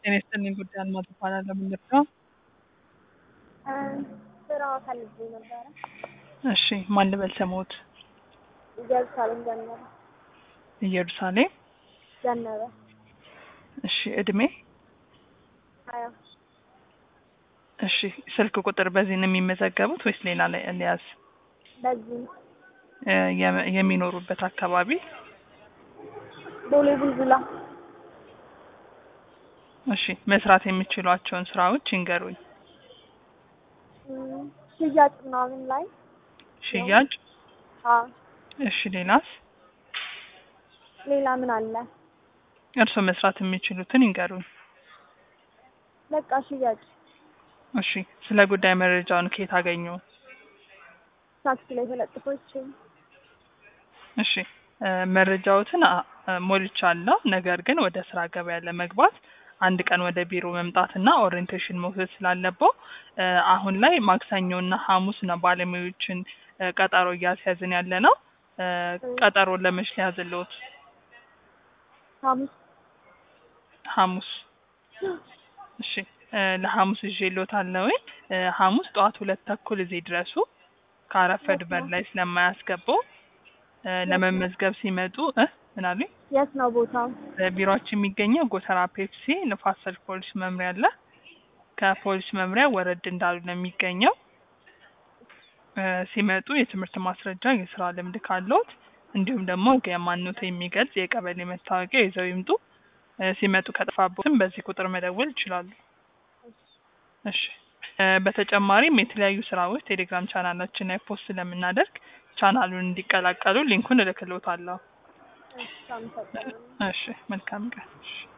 ጤና ይስጥልኝ ጉዳይ አልማዝ እባላለሁ። ምንድን ነው? ስራ ፈልጌ ነበረ። እሺ ማን ልበል ስሞት? ኢየሩሳሌም ዘነበ ኢየሩሳሌም። ዘነበ እሺ እድሜ? ሀያ እሺ ስልክ ቁጥር በዚህ ነው የሚመዘገቡት ወይስ ሌላ ላይ ሊያዝ? በዚህ እ የም- የሚኖሩበት አካባቢ? ቦሌ ቡልቡላ እሺ መስራት የሚችሏቸውን ስራዎች ይንገሩኝ። እም፣ ሽያጭ ምናምን ላይ ሽያጭ። አ እሺ ሌላስ? ሌላ ምን አለ? እርስዎ መስራት የሚችሉትን ይንገሩኝ። በቃ ሽያጭ እሺ ስለ ጉዳይ መረጃውን ከየት አገኙ? ታክሲ ላይ ተለጥፎ ይችል እሺ እ መረጃዎትን አ- እ ሞልቻለሁ። ነገር ግን ወደ ስራ ገበያ ለመግባት አንድ ቀን ወደ ቢሮ መምጣትና ኦሪየንቴሽን መውሰድ ስላለበው እ አሁን ላይ ማክሰኞና ሐሙስ ነው ባለሙያዎችን እ ቀጠሮ እያስያዝን ያለ ነው። እ ቀጠሮ ለመች ሊያዝልዎት? ሐሙስ ሐሙስ እሺ እ ለሐሙስ ይዤልዎታለሁ። እ ሐሙስ ጠዋት ሁለት ተኩል እዚህ ድረሱ። ካረፈድ በር ላይ ስለማያስገባው እ ለመመዝገብ ሲመጡ እ ምን አሉኝ? የት ነው ቦታው? ቢሮአችን የሚገኘው ጎተራ ፔፕሲ ንፋስ ስልክ ፖሊስ መምሪያ አለ። ከፖሊስ መምሪያ ወረድ እንዳሉ ነው የሚገኘው። እ ሲመጡ የትምህርት ማስረጃ፣ የስራ ልምድ ካለዎት እንዲሁም ደግሞ የማንነቶ የሚገልጽ የቀበሌ መታወቂያ ይዘው ይምጡ። እ ሲመጡ ከጠፋቦትም በዚህ ቁጥር መደወል ይችላሉ። እሺ እ በተጨማሪም የተለያዩ ስራዎች ቴሌግራም ቻናላችን ላይ ፖስት ስለምናደርግ ቻናሉን እንዲቀላቀሉ ሊንኩን እልክልዎታለሁ። እሺ፣ አመሰግናለሁ። እሺ መልካም ቀን። እሺ